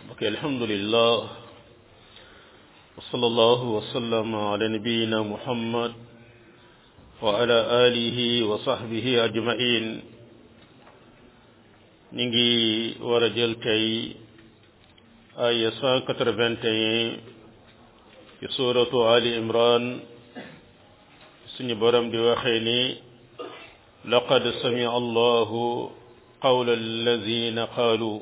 ok alhamdulillah wa sallallahu wa sallama ala nabiyina muhammad wa ala alihi wa sahbihi ajmain ñi ngi war a jël tey aya cent quatre-vingt-un ci suratu ali imran suñu borom di waxee ni laqad samia allahu qawla alladina qaalu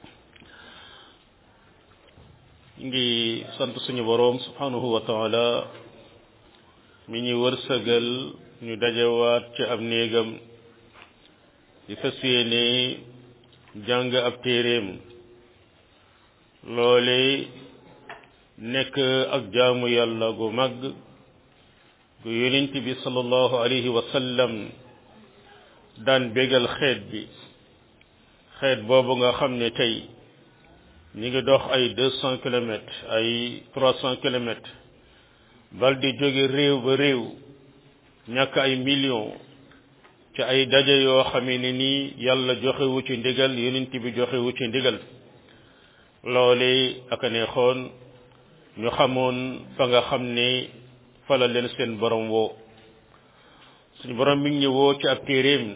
ngi sant suñu boroom subhanahu wa taala mi ñu wërsëgal ñu dajewaat ci ab néegam di fas yéene jàng ab téeréem loole nekk ak jaamu yàlla gu mag gu yonent bi sallallahu alayhi wa sallam daan bégal xeet bi xeet boobu nga xam ne tey ñi ngi dox ay deux cent kilomètres ay trois cent kilomètres bal di jóge réew ba réew ñàkk ay millions ci ay daje yoo xamee ne nii yàlla joxewu ci ndigal yonent bi joxewu ci ndigal loole aka neexoon ñu xamoon fa nga xam ne fa la leen seen borom woo suñu borom mi ngi ñu woo ci ab téeréem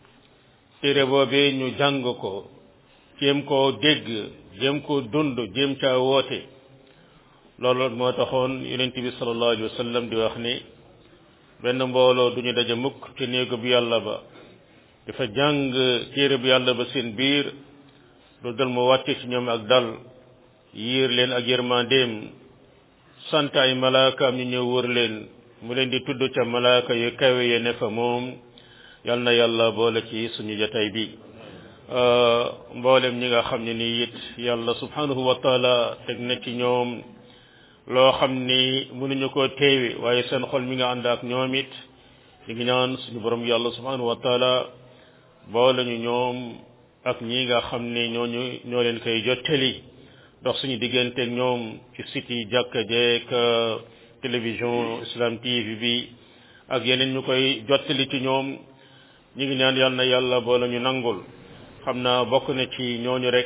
téere boobee ñu jàng ko jéem koo dégg jéem koo dund jéem caa woote loolu moo taxoon yonent bi sallallahu alayhi wa sallam di wax ni benn mbooloo duñu daje mukk ci néegu bu yàlla ba dafa jàng téere bu yàlla ba seen biir lu dal mu wàcce ci ñoom ak dal yiir leen ak yërmandeem sant ay malaakaam ñu ñëw wër leen mu leen di tudd ca malaaka yu kawe ya ne fa moom yal na yàlla boole ci suñu jataay bi mboolem ñi nga xam ne nii it yàlla subhanahu wa taala teg na ci ñoom loo xam ni mënuñu koo teewe waaye seen xol mi nga ànd ak ñoom it ñu ngi ñaan suñu borom yàlla subhanahu wa taala boole ñu ñoom ak ñi nga xam ne ñooñu ñoo leen koy jottali dox suñu digganteeg ñoom ci site yi jàkka jeek télévision islam tv bi ak yeneen ñu koy jottali ci ñoom ñu ngi ñaan yàlla na yàlla boole ñu nangul xam naa bokk na ci ñooñu rek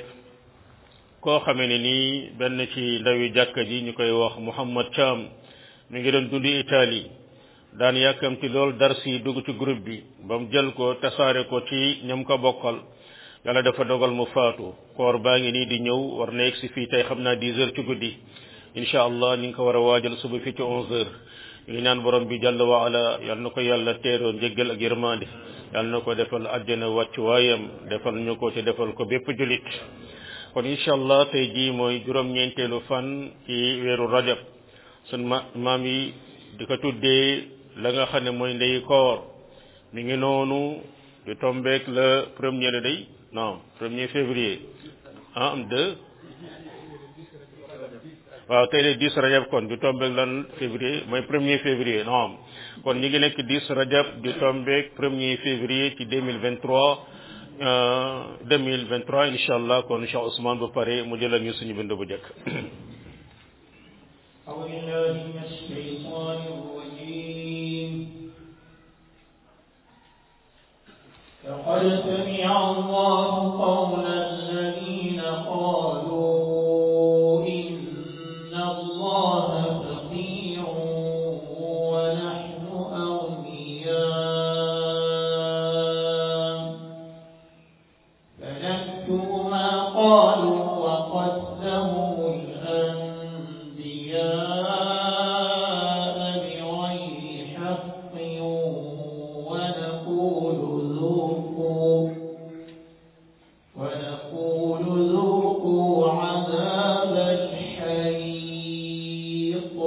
koo xamee ne nii benn ci ndawi jàkka ji ñu koy wax Mouhamad Thiam mi ngi doon dundi Italie daan yàkkamti lool darsi dugg ci groupe bi ba mu jël ko tasaare ko ci ñam ko bokkal yàlla dafa dogal mu faatu koor baa ngi nii di ñëw war na egg si fii tey xam naa dix heures ci guddi incha allah ni nga ko war a waajal suba fii ci onze heures ñu ngi naan borom bi jàll wa ala yal na ko yàlla teeroo njëggal ak yërmande yal na ko defal àjjana wàcc waayam defal ñu ko te defal ko bépp julit kon incha allah tey jii mooy juróom-ñeenteelu fan ci weeru rajab sun ma maam yi di ko tuddee la nga xam ne mooy ndey koor mi ngi noonu di tombeek le premier le day non premier février ah am deux waaw tey de dix rajab kon di tombeek lan février mooy premier février non kon ñi ngi nekk dix rajab di tombeek premier février ci deux mille vingt trois deux mille vingt trois incha allah kon Cheikh Ousmane bu pare mu jëlal ñu suñu bind bu njëkk لقد سمع الله قول الذين قالوا إن الله فقير ونحن أغنياء فنكتب ما قالوا وقتلهم الأنبياء بغير حق ونقول ذوقوا ونقول ذوقوا عذاب الحريق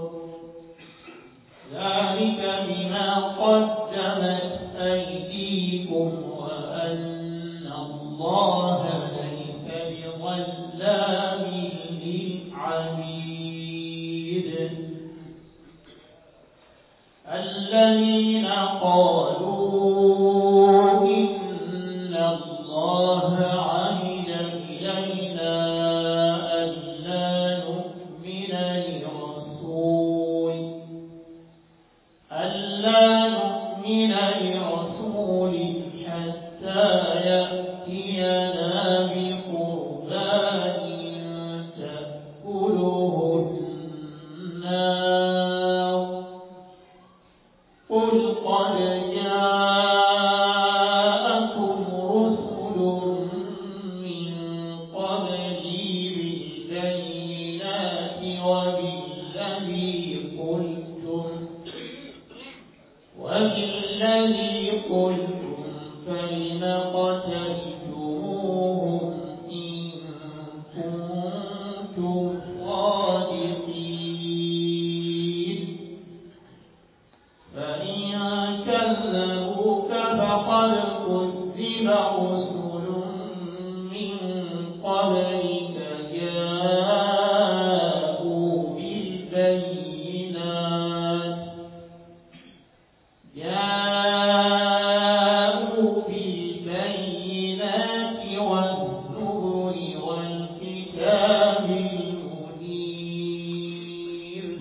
ذلك بما قدمت أيديكم وأن الله ليس بظلام للعبيد الذين قالوا إن الله عهد إلينا ألا نؤمن لرسول ألا نؤمن لرسول حتى يأتينا بقربان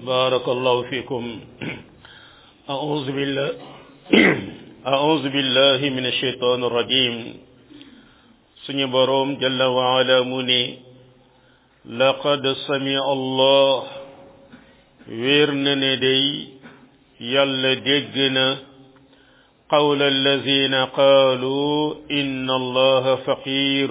بارك الله فيكم أعوذ بالله أعوذ بالله من الشيطان الرجيم سني بروم جل وعلا مني لقد سمع الله ويرن دي يلا دجنا قول الذين قالوا إن الله فقير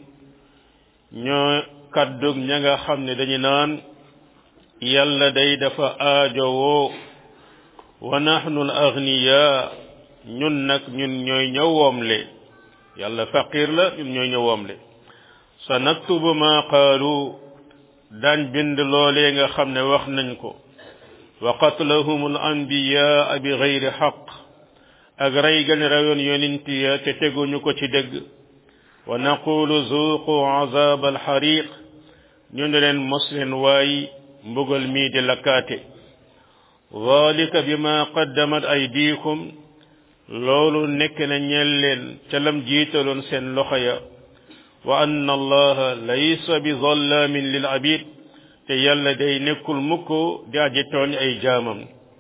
ñoo kaddug ña nga xam ne dañu naan yàlla day dafa aajowoo wa nahnu al agniya ñun nag ñun ñooy ñëw woomle yàlla faqir la ñun ñooy ñëw woomle sa naktubu ma qaalu daan bind loolee nga xam ne wax nañ ko wa qatlahum al anbiyaa bi gayri xaq ak rey gan rayoon yonent ya te teguñu ko ci dëgg wa naqulu zuuqu azab alxariq ñu ne leen mos leen waay mbugal mii di lakkaate dalika bima qaddamat aydikum loolu nekk na ñeel leen ca lam jiitaloon seen loxo ya wa anna allaha laysa bi zallamin lil abid te yàlla day nekkul mukk di aji tooñ ay jaamam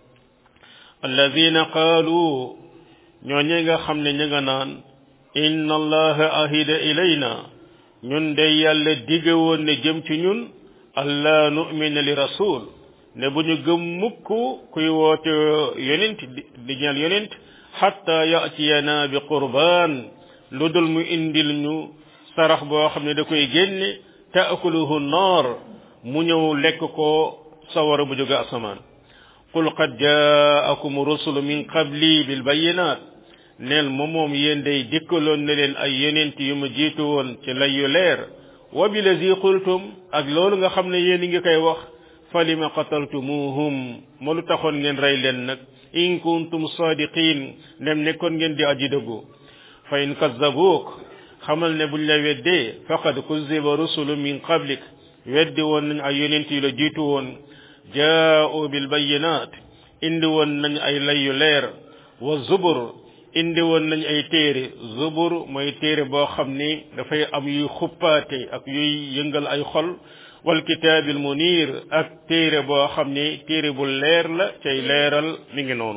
alladina qaalu ñoo ñi nga xam ne ña nga naan inna allaha ahida ilayna ñun de yàlla dige woon ne jëm ci ñun allah nu'mina li rasul ne bu ñu gëm mukk kuy woote yonent di ñal yonent xatta yatiyana bi qurbaan lu dul mu indil ñu sarax boo xam ne da koy génne taakuluhu naar mu ñëw lekk ko sawara bu jóge asamaan qul qad jaakum rusulu min qabli bil bayinat neel moom moom yéen day dikkaloon na leen ay yonent yu ma jiitu woon ci lay yu leer wa bi lazi qultum ak loolu nga xam ne yéen ngi koy wax falima qataltumuhum ma lu taxoon ngeen rey leen nag in kuntum sadiqin nem nekkoon ngeen di aji dëggu fa in kazzabuuk xamal ne buñ la weddee faqad kuzziba rusulu min qablik weddi woon nañ ay yonent yu la jiitu woon jaa'u bil bayyinaat indi woon nañ ay lay yu leer wa zubur indi woon nañ ay téere zubur mooy téere boo xam ni dafay am yuy xuppaate ak yuy yëngal ay xol wal kitaabil munir ak téere boo xam ni téere bu leer la cay leeral mi ngi noonu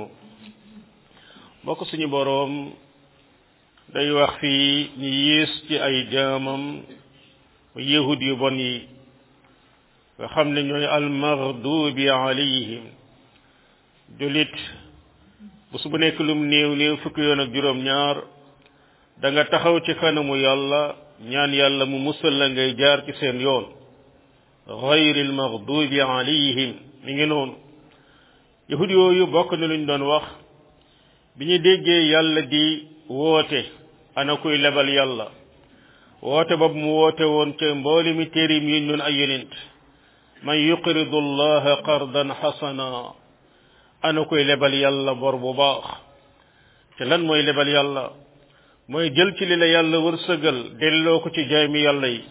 bokk suñu boroom day wax fii ñi yées ci ay jaamam yahud yu bon yi nga xam ne ñooy almaghdubi alayhim julit bés bu nekk lum néew néew fukki yoon ak juróom ñaar da nga taxaw ci kanamu yàlla ñaan yàlla mu musal la ngay jaar ci seen yoon gayri almaghdubi alayhim mi ngi noonu yahud yooyu bokk na luñ doon wax bi ñu déggee yàlla di woote ana kuy lebal yàlla woote boobu mu woote woon ca mbooli mi téerim yi ñun ay yonent man yuqridu allaha qardan xasana ana koy lebal yàlla bor bu baax te lan mooy lebal yàlla mooy jël ci li la yàlla wërsëgal delloo ko ci jaami yàlla yi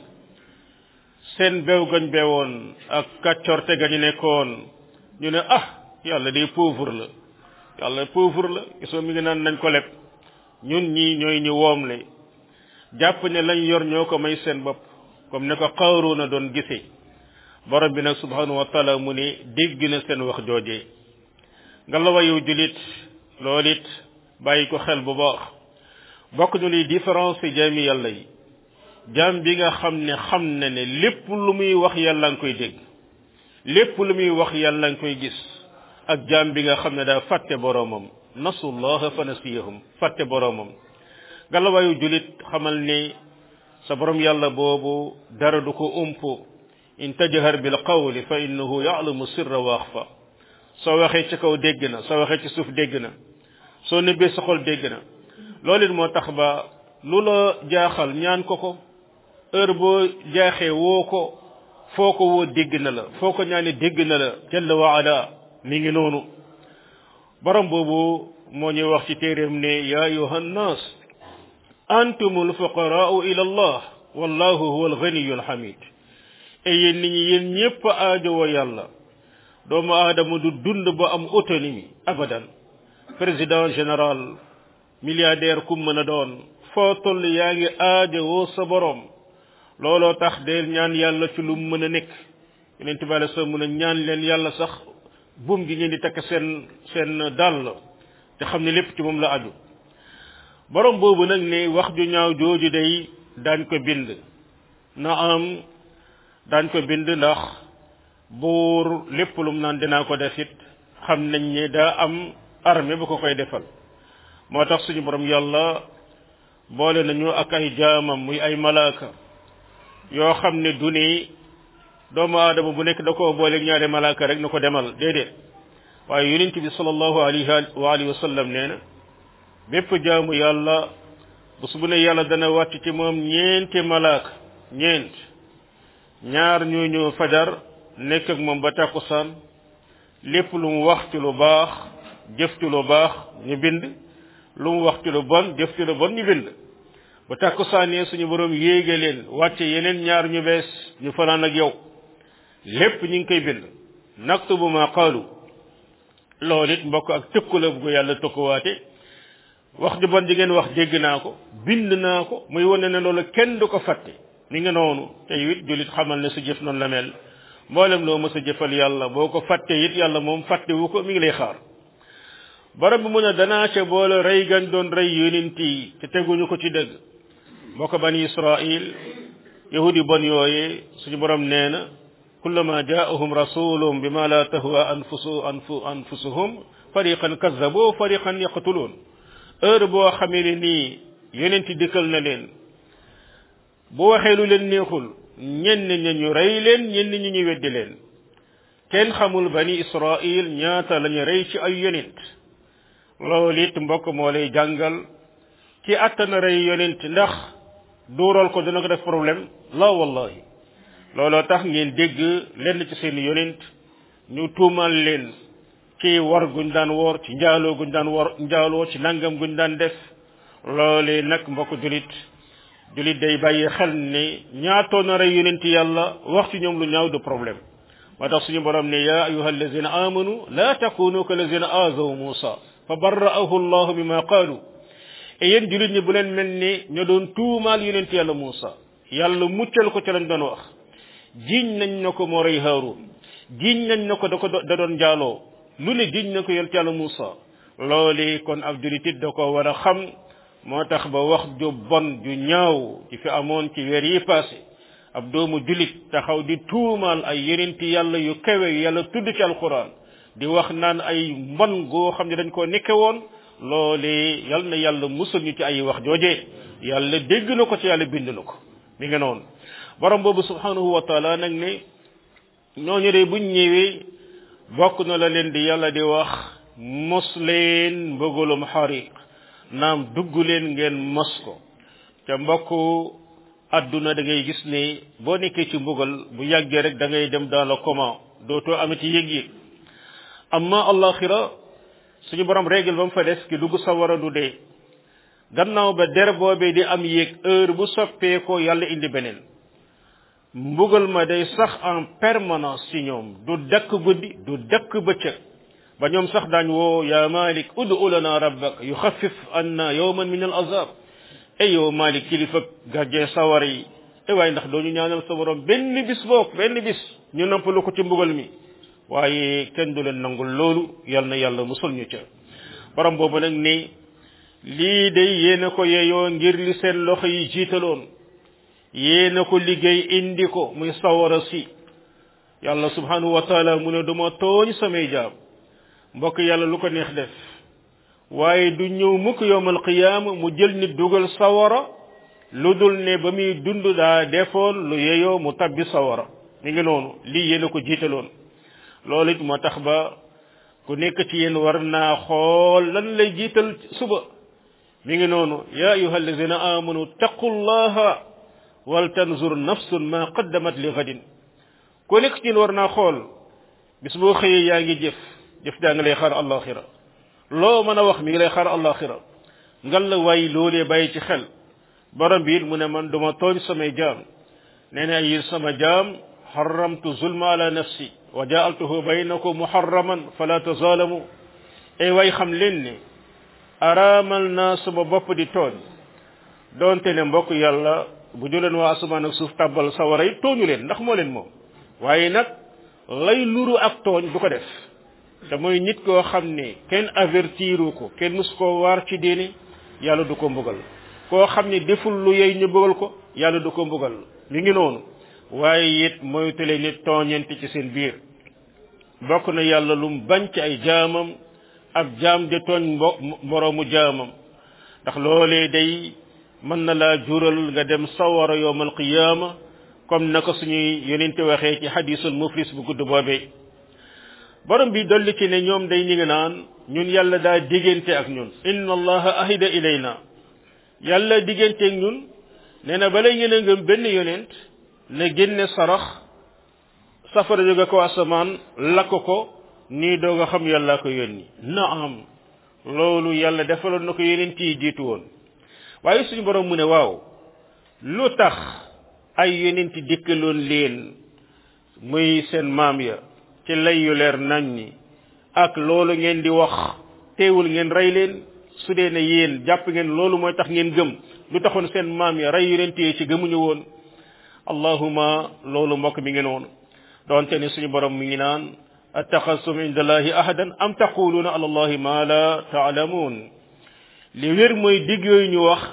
seen bew gañ bewoon ak kàccorte gañu nekkoon ñu ne ah yàlla day pauvre la yàlla pauvre la gisoo mi ngi naan nañ ko leb ñun ñii ñooy ñu woomle jàpp ne lañ yor ñoo ko may seen bopp comme ne ko Qaaruuna doon gisee borom bi nag subhanahu wa taala mu ne dégg na seen wax joojee nga la wayu julit loolu it bàyyi ko xel bu baax bokk ñu liy différence ci jaami yàlla yi jaam bi nga xam ne xam na ne lépp lu muy wax yàlla nga koy dégg lépp lu muy wax yàlla nga koy gis ak jaam bi nga xam ne daa fàtte boroomam nasullaha fa nasiyahum fàtte boroomam nga la wayu julit xamal ne sa borom yàlla boobu dara du ko umpu in tajhar bil qawli fa innahu ya'lamu sirra wa akhfa soo waxee ci kaw dégg na soo waxee ci suuf dégg na soo nëbbee sa xol dégg na loolu it moo tax ba lu la jaaxal ñaan ko ko heure boo jaaxee woo ko foo ko woo dégg na la foo ko ñaane dégg na la jalla wa ala mi ngi noonu borom boobu moo ñuy wax ci téeréem ne ya ayuha nnas antumul fuqaraau ila allah wallahu huwa alghaniyu alhamid e yéen nit ñi yéen ñépp aajowoo yàlla doomu aadama du dund ba am autonomie abadan président général milliardaire kum mën a doon foo toll yaa ngi aajowoo sa borom looloo tax deel ñaan yàlla ci lu mën a nekk yeneen tubaale sa mën a ñaan leen yàlla sax buum gi ngeen di takk seen seen dàll te xam ne lépp ci moom la aju borom boobu nag ne wax ju ñaaw jooju day daañ ko bind na am daañ ko bind ndax buur lépp lum naan dinaa ko def it xam nañ ne daa am armée bu ko koy defal moo tax suñu borom yàlla boole nañu ak ay jaamam muy ay malaaka yoo xam ne du ni doomu aadama bu nekk da koo booleeg ñaari malaaka rek na ko demal déedéet waaye yonent bi sallallahu alayhi wa alihi wa sallam nee na bépp jaamu yàlla bés bu ne yàlla dana wàcc ci moom ñeenti malaaka ñeent ñaar ñoo ñëw fajar nekk ak moom ba tàkkusaan lépp lu mu wax ci lu baax jëf ci lu baax ñu bind lu mu wax ci lu bon jëf ci lu bon ñu bind ba tàkkusaanee suñu borom yéege leen wàcce yeneen ñaar ñu bees ñu fanaan ak yow lépp ñu ngi koy bind naktubu ma qaalu loolu it mbokk ak tëkku la bu ko yàlla tëkkuwaate wax ju bon ji ngeen wax dégg naa ko bind naa ko muy wane ne loolu kenn du ko fàtte ni nga noonu tey it jullit xamal ne sa jëf noonu la mel mboolem loo mës a jëfal yàlla boo ko fàtte it yàlla moom fàtte wu ko mi ngi lay xaar borom bi mu ne danaa ca boole rey gañ doon rey yonent yi te teguñu ko ci dëgg moo ko bani israil yahudi bon yooyee suñu borom nee na kullama jaahum rasulum bima la tahwa anfusu anfu anfusuhum fariqan kazzabu fariqan yaqtuluun heure boo xamee ne nii yonent dikkal na leen bu waxee lu leen neexul ñenn ña ñu rey leen ñenn ñi ñu weddi leen kenn xamul bani israil ñaata lañu rey ci ay yonent loolu it mbokk moo lay jàngal ci attana rey yonent ndax duural ko dina ko def problème la wallahi looloo tax ngeen dégg lenn ci seen yonent ñu tuumal leen ci war guñ daan woor ci njaaloo guñ daan wor njaaloo ci nangam guñ daan def loolee nag mbokk julit julit day bàyyi xel ne ñaatoo na rey yonent yàlla wax ci ñoom lu ñaaw du problème moo tax suñu borom ne ya ayuha allazina amanu la takunu ka allazina azaw musa fa barra'ahu allahu mimma qaalu et yéen julit ñi bu leen mel ni ñoo doon tuumaal yonent yàlla musa yàlla muccal ko ci lañ doon wax jiiñ nañ na ko moo rey haarun jiiñ nañ na ko da ko da doon njaaloo lu ne jiiñ na ko yonent yàlla musa loolu kon ab julit it da ko war a xam moo tax ba wax ju bon ju ñaaw ci fi amoon ci weer yi passé ab doomu julit taxaw di tuumaal ay yonenti yàlla yu kawe yu yàlla tudd ci alquran di wax naan ay mbon goo xam ne dañ koo nekke woon loole yal na yàlla musul ñu ci ay wax joojee yàlla dégg na ko ci yàlla bind na ko mi nga noonu borom boobu subhanahu wa taala nag ne ñooñu de buñ ñëwee bokk na la leen di yàlla di wax mos leen mbëggalum xariq naam dugg leen ngeen mos ko te mbokk adduna da ngay gis ne boo nekkee ci mbugal bu yàggee rek da ngay dem dans le coma dootoo amati yëg-yëg amma allaxira suñu borom règle ba mu fa des ki dugg sawara du dee gannaaw ba der boobee di am yéeg heure bu soppee ko yàlla indi beneen mbugal ma day sax en permanence ci ñoom du dakk guddi du dakk bëccëg ba ñoom sax daañ woo ya malik udu lana rabbak yuxaffif anna yawman min al azab ay yow malik kilifa gardien sawar yi e waaye ndax doo ñu ñaanal sa borom benn bis boog benn bis ñu nampalu ko ci mbugal mi waaye kenn du leen nangul loolu yal na yàlla musul ñu ca borom boobu nag ni lii day yéena ko yeyoo ngir li seen loxo yi jiitaloon yéena ko liggéey indi ko muy sawara si yàlla subhanahu wa taala mu ne duma tooñ samay jaam mbokk yàlla lu ko neex def waaye du ñëw mukk yowmal qiyaama mu jël nit dugal sawara lu dul ne ba muy dund daa defoon lu yeyoo mu tabbi sawara mi ngi noonu lii yéena ko jiitaloon loolu it moo tax ba ku nekk ci yéen war naa xool lan lay jiital suba mi ngi noonu ya ayuha alladina amanu taqullaha wal tanzur nafsun ma qaddamat li gadin ku nekk ci yéen war naa xool bis boo xëyee yaa ngi jëf jëf daa nga lay xaar alaxira loo mën a wax mi ngi lay xaar alaxira ngal la waay loolee bàyyi ci xel borom bi it mu ne man duma tooñ samay jaam nee na yéen sama jaam xaramtu zulma ala nafsi wa jaaltuhu baynakum muharraman fala tazalamu ay way xam leen ne araamal naa sama bopp di tooñ doonte ne mbokk yàlla bu ñu leen waa asamaan ak suuf tàbbal sawara yi tooñu leen ndax moo leen moom waaye nag lay nuru ak tooñ du ko def te mooy nit koo xam ne kenn avertiru ko kenn mus koo waar ci diine yàlla du ko mbugal koo xam ne deful lu yey ñu bëggal ko yàlla du ko mbugal mi ngi noonu waaye it moytale nit tooñante ci seen biir bokk na yàlla lum bañ ci ay jaamam ab jaam di tooñ mbo moroomu jaamam ndax loolee day mën na laa jural nga dem sawara yowmal qiyaama comme naka suñuy yonente waxee ci hadisul muflis bu gudd boobee borom bi dolli ci ne ñoom day ñi ngi naan ñun yàlla daa diggante ak ñun inna allaha ahida ilayna yàlla diggante ak ñun nee na bala ngeen a ngëm benn yonent na génne sarax safara jóge ko asamaan lakk ko nii doog a xam yàlla ko yónni naam loolu yàlla defaloon na ko yonent yi jiitu woon waaye suñu borom mu ne waaw lu tax ay yonent dikkaloon leen muy seen maam ya ci lay yu leer nañ ñi ak loolu ngeen di wax teewul ngeen rey leen su dee ne yéen jàpp ngeen loolu mooy tax ngeen gëm lu taxoon seen maam ya rey yonent yi ci gëmuñu woon allahuma loolu mbokk mi ngi noonu doonte ni suñu borom mi ngi naan attaxastum inda allahi ahadan am taquluuna ala allahi ma la taalamuun li wér mooy digg yooyu ñu wax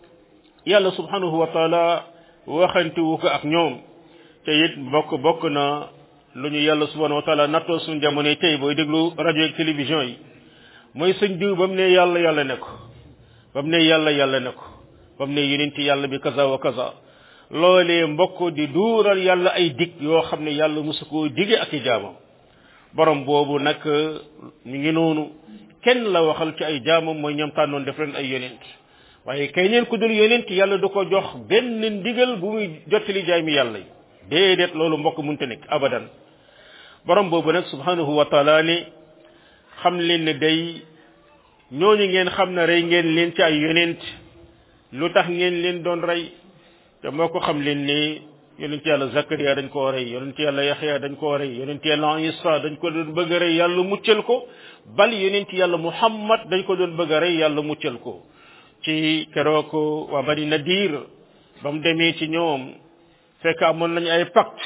yàlla subhanahu wa taala waxantiwu ko ak ñoom te it bokk bokk na lu ñu yàlla subhanahu wa taala nattoo suñu jamono tey booy déglu rajo ak télévision yi mooy sëñ diw ba mu ne yàlla yàlla ne ko ba mu ne yàlla yàlla ne ko ba mu ne yonenti yàlla bi kaza wa kaza loolee mbokk di duural yàlla ay dig yoo xam ne yàlla mosu koo dige ak i jaamam borom boobu nag ñu ngi noonu kenn la waxal ci ay jaamam mooy ñoom tànnoon def leen ay yonent waaye kay neen ku dul yonent yàlla du ko jox benn ndigal bu muy jottali jaay mi yàlla yi déedéet loolu mbokk munte nekk abadan borom boobu nag subhanahu wa taala ne xam leen ne day ñooñu ngeen xam ne rey ngeen leen ci ay yonent lu tax ngeen leen doon rey te moo ko xam leen ne yonent yàlla Zakariya dañ koo rey yonent yàlla Yaxya dañ koo rey yonent yàlla Isa dañ ko doon bëgg a rey yàlla muccal ko bal yonent yàlla Muhammad dañ ko doon bëgg a rey yàlla muccal ko ci keroog waa Bani Nadir ba mu demee ci ñoom fekk amoon nañu ay pacte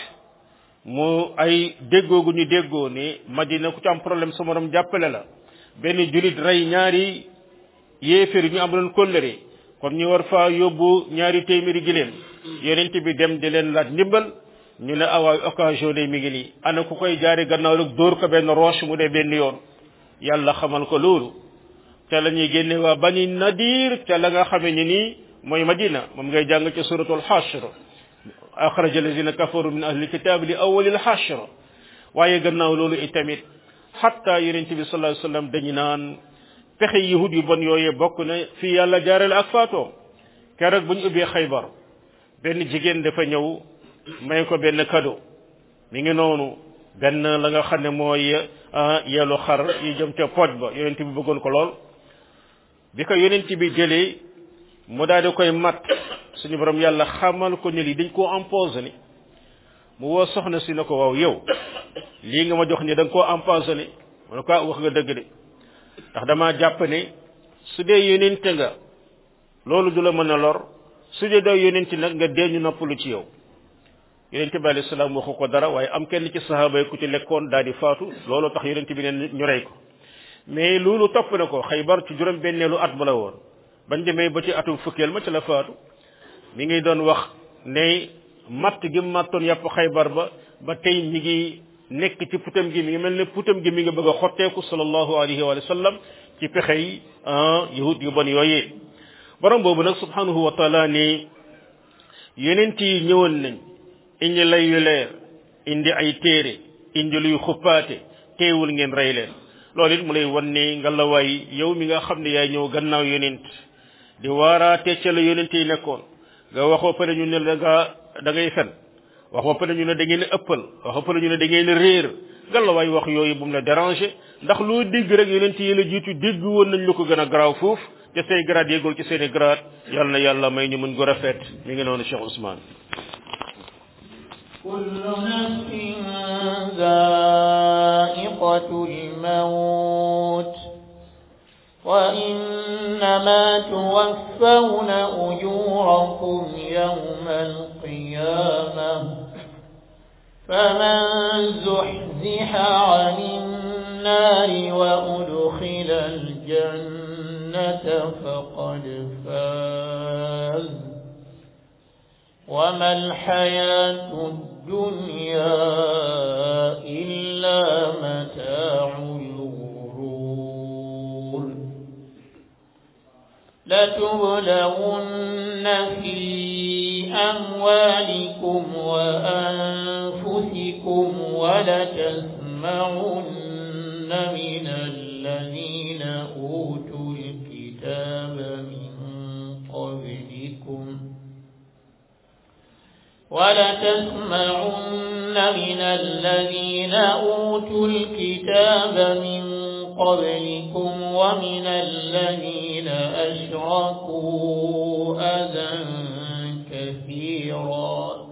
mu ay déggoo gu ñu déggoo ne Madina ku ci am problème sa morom jàppale la benn julit rey ñaari yéeféer ñu am doon kóllëre kon ñu war faa yóbbu ñaari téeméeri giléem yonent bi dem di leen laaj ndimbal ñu ne awaay occasion de mi ngi nii ana ku koy jaari gannaaw rek dóor ko benn roche mu dee benn yoon yàlla xamal ko loolu ca la ñuy génne waa bani nadir ca la nga xamee ni nii mooy madina moom ngay jàng ci suratul hashr axraja alladina kafaru min ahli kitab li awalil hashr waaye gannaaw loolu itamit xatta yonent bi sallallahu alayhi wasallam dañu naan pexe yahud yu bon yooyee bokk na fii yàlla jaarale ak faatoo keroog bu ñu ubbee xaybar benn jigéen dafa ñëw may ko benn cadeau mi ngi noonu benn la nga xam ne mooy yelu xar yi jëm ca pooj ba yonent bi bëggoon ko lool bi ko yonent bi jëlee mu daal di koy mat suñu borom yàlla xamal ko ne lii dañ koo empoisonné mu woo soxna si ne ko waaw yow lii nga ma jox ni da nga koo empoisonné mu ne ko wax nga dëgg de ndax damaa jàpp ne su dee yonente nga loolu du la mën a lor su dee doo yonente nag nga dee ñu noppalu ci yow yonente bi alayhi salaam waxu ko dara waaye am kenn ci sahaaba yi ku ci lekkoon daal di faatu loolu tax yonente bi ne ñu rey ko mais loolu topp na ko xaybar ci juróom benneelu at ba la woon bañ demee ba ci atum fukkeel ma ci la faatu mi ngi doon wax ne matt gi mattoon yàpp xaybar ba ba tey mi ngi nekk ci putam gi mi ngi mel ne putam gi mi ngi bëgg a xotteeku sallallahu alayhi wa sallam ci pexe yi yahud yu bon yooyee borom boobu nag subhanahu wa taala ne yonent yi ñëwoon nañ indi lay yu leer indi ay téere indi luy xuppaate teewul ngeen rey leen loolu it mu lay wan ne nga la waay yow mi nga xam ne yaay ñëw gannaaw yonent di waaraate ca la yonent yi nekkoon nga waxoo pare ñu ne da nga da ngay fen waxoo pare ñu ne da ngeen ëppal waxoo pare ñu ne da ngeen réer nga la waay wax yooyu bu mu la déranger ndax loo dégg rek yonent yi la jiitu dégg woon nañ lu ko gën a garaaw foofu te say grade yéegul ci seeni grade yàlla na yàlla may ñu mën ko rafet mi ngi noonu Cheikh Ousmane كل نفس ذائقة الموت وإنما توفون أجوركم يوم القيامة فمن زحزح عن النار وأدخل الجنة فقد فاز وما الحياة الدنيا إلا متاع الغرور لتبلغن في أموالكم وأنفسكم ولتسمعن من الذين أوتوا الكتاب من قبلكم ولتسمعن من الذين أوتوا الكتاب من قبلكم ومن الذين أشركوا أذى كثيرا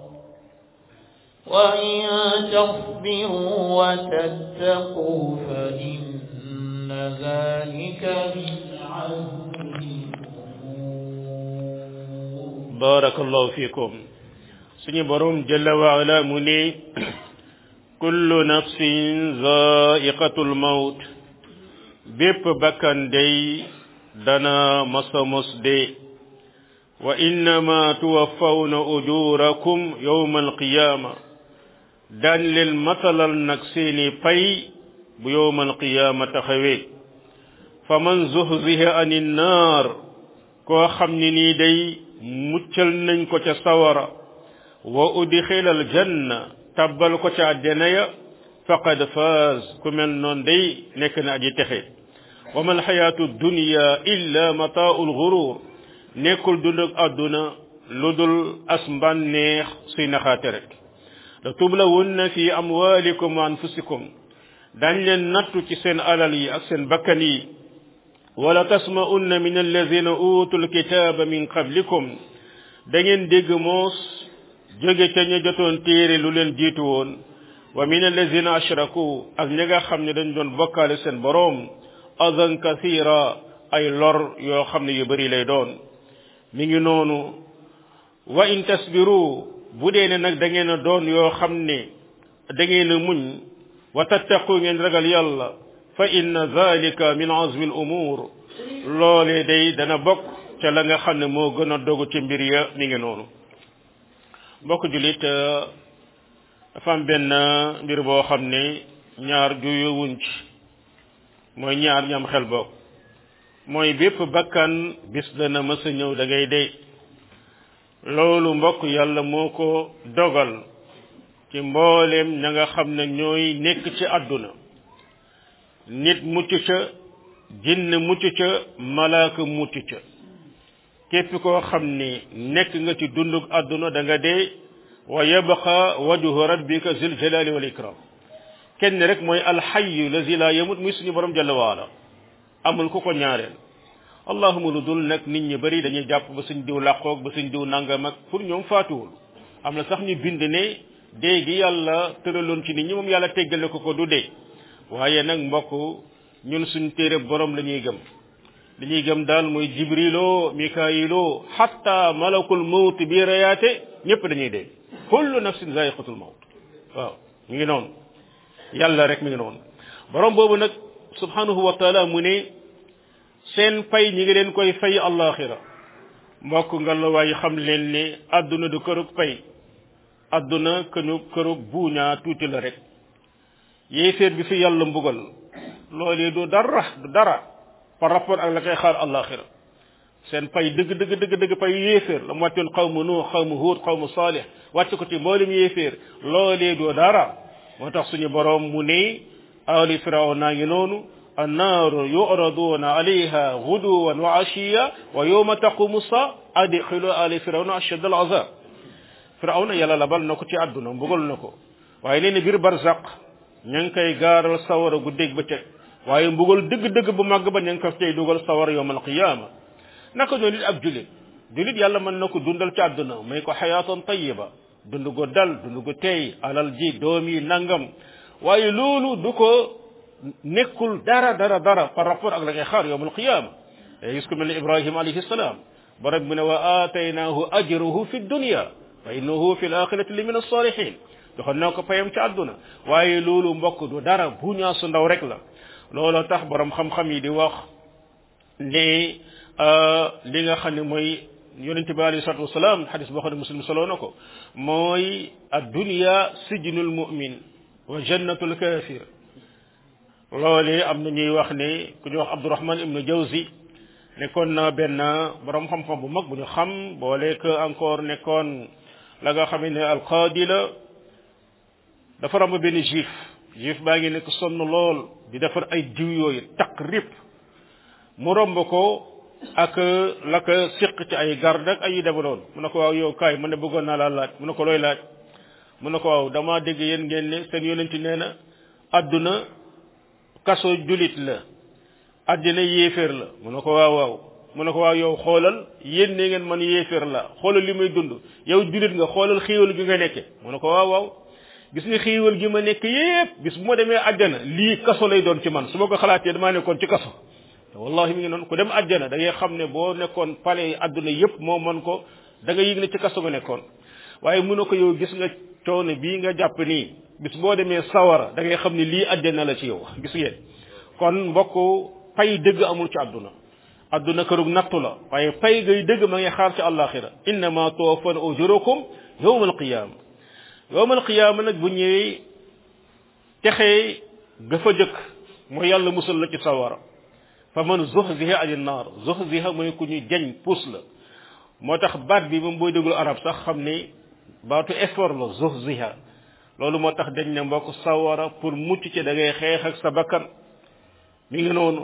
وإن تصبروا وتتقوا فإن ذلك من عزم الأمور بارك الله فيكم suñu borom jalla wa ala mu ne kullu nafsin zaiqatul maut bépp bakkan day dana masa mos de wa innama tuwaffawna ujurakum yawma alqiyama daan leen matalal nag seeni pay bu yawma alqiyama taxawee fa man zuhziha ani nnaar koo xam ni nii day muccal nañ ko ca sawara wa udxila aljanna tabbal ko ca àddina ya faqad faaz ku mel noon day nekk na aji texe wa ma alxayaatu dunya illa mataau lgurur nekkul dund ak àdduna lu dul as mbànneex suy naxaate rek la tublawunna fi amwalikum wa anfusikum dañ leen nattu ci seen alal yi ak seen bakkan yi wala tasma'unna min alladina utul kitaba min qablikum da ngeen dégg moos jóge ca ña jotoon téere lu leen jiitu woon wa min alladina ashraku ak ña nga xam ne dañ doon bokkaale seen boroom adan kathira ay lor yoo xam ne yu bari lay doon mi ngi noonu wa in tasbiru bu dee ne nag da ngeen a doon yoo xam ne da ngeen a muñ wa tattaqu ngeen ragal yàlla fa inna zalika min azmi al umur loolee day dana bokk ca la nga xam ne moo gën a dogu ci mbir ya mi ngi noonu mbokk julit dafa am benn mbir boo xam ne ñaar juyowuñ ci mooy ñaar ñam xel bokk mooy bépp bakkan bis dana mës a ñëw da ngay dee loolu mbokk yàlla moo ko dogal ci mbooleem ña nga xam ne ñooy nekk ci àdduna nit mucc ca jinn mucc ca malaaka mucc ca képp koo xam ni nekk nga ci dundug àdduna da nga dee wa yabqa wajhu rabbika zil jalali wal ikram kenn rek mooy alxayu lazi la yamut muy suñu borom jalla waala amul ku ko ñaareel allahuma lu dul nag nit ñi bari dañuy jàpp ba suñ diw làqoog ba suñ diw nangam ak pour ñoom faatuwul am na sax ñu bind ne dee gi yàlla tëraloon ci nit ñi moom yàlla teggale ko ko du dee waaye nag mbokk ñun suñ téere borom la ñuy gëm li ñuy gëm daal mooy jibrilo mikaayilo hatta malakul mawt bi rayaate ñëpp dañuy dee kullu nafsin zaiqatul mawt waaw mi ngi noonu yàlla rek mi ngi noonu borom boobu nag subhanahu wa taala mu ne seen pay ñi ngi leen koy fay allaxira mbokk nga la waaye xam leen ne àdduna du kërug pay àdduna kënu kërug buuñaa tuuti la rek yéeféer bi fi yàlla mbugal loolee du dara du dara par rapport ak la koy xaar allaxira seen pay dëgg dëgg dëgg dëgg pay yéeféer la mu wàccoon xawmu nuux xawmu huut xawmu saalih wàcc ko ci mboolem yéeféer loolee du dara moo tax suñu borom mu ne ali firaw naa ngi noonu annaaru yuraduna alayha guduwan wa ashiya wa yowma taqumu sa adxilu ali firawna ashad al azab firawna yàlla labal na ko ci àdduna mbugal na ko waaye nee na biir barzaq ña ngi koy gaaral sawara guddeeg bëccëg waaye mbugal dëgg-dëgg bu màgg ba ña ngi ko tey dugal sawara yowm alqiyama naka noonu it ab julit julit yàlla mën na ko dundal ci àdduna may ko xayaatan tayiba dund go dal dund go tey alal ji doom yi nangam waaye loolu du ko nekkul dara dara dara par rapport ak la ngay xaar yowm alqiyama day gis ko mel ne ibrahima alayhi salaam borom bi ne wa aataynaahu ajruhu fi dunya wa innahu fi l axirati li min alsalihin joxoon naa ko payam ci àdduna waaye loolu mbokk du dara buñaa su ndaw rek la looloo tax borom xam-xam yi di wax ne li nga xam ne mooy yonent bi alayhi salatu wasalaam xadis boo xam ne muslim soloo na ko mooy addunya sijnul mu'min wa jannatul kafir loolee am na ñuy wax ne ku ñuy wax abdurahman ibnu jawzi nekkoon na benn borom xam-xam bu mag bu ñu xam boole que encore nekkoon la nga xam ne alqaadi la dafa romb benn juif juif baa ngi nekk sonn lool di defar ay diw yooyu taq rip mu romb ko ak la ko siq ci ay garde ak ay yu deme noonu mu ne ko waaw yow kaay mu ne bëggoon naa laa laaj mu ne ko looy laaj mu ne ko waaw damaa dégg yéen ngeen ne seen yonenti nee na adduna kaso julit la addina yéeféer la mu ne ko waaw waaw mu ne ko waaw yow xoolal yéen ne ngeen man yéeféer la xoolal li may dund yow julit nga xoolal xiiwal gi nga nekke mu ne ko waaw waaw gis nga xiiwal gi ma nekk yépp bis bu ma demee àjjana lii kaso lay doon ci man su ma ko xalaatee damaa nekkoon ci kaso te wallahi mi ngi noonu ku dem àjjana da ngay xam ne boo nekkoon palais yi àdduna yépp moo mën ko da nga yëg ne ci kaso nga nekkoon waaye mu ne ko yow gis nga coono bii nga jàpp nii bis boo demee sawara da ngay xam ne lii àjjana la ci yow gis ngeen kon mbokk pay dëgg amul ci àdduna àdduna kërug nattu la waaye pay gay dëgg ma ngi xaar ci àllaaxira innama tuwaffana ujurukum yawma alqiyama yawma alqiyama nag bu ñëwee texee ga fa jëkk mooy yàlla musal la ci sawara fa man zuhziha ani naar zuhziha mooy ku ñu jañ puus la moo tax baat bi moom booy déglu arab sax xam ne baatu effort la zuhziha loolu moo tax dañ ne mbokk sawara pour mucc ci da ngay xeex ak sa bakkan mi ngi noonu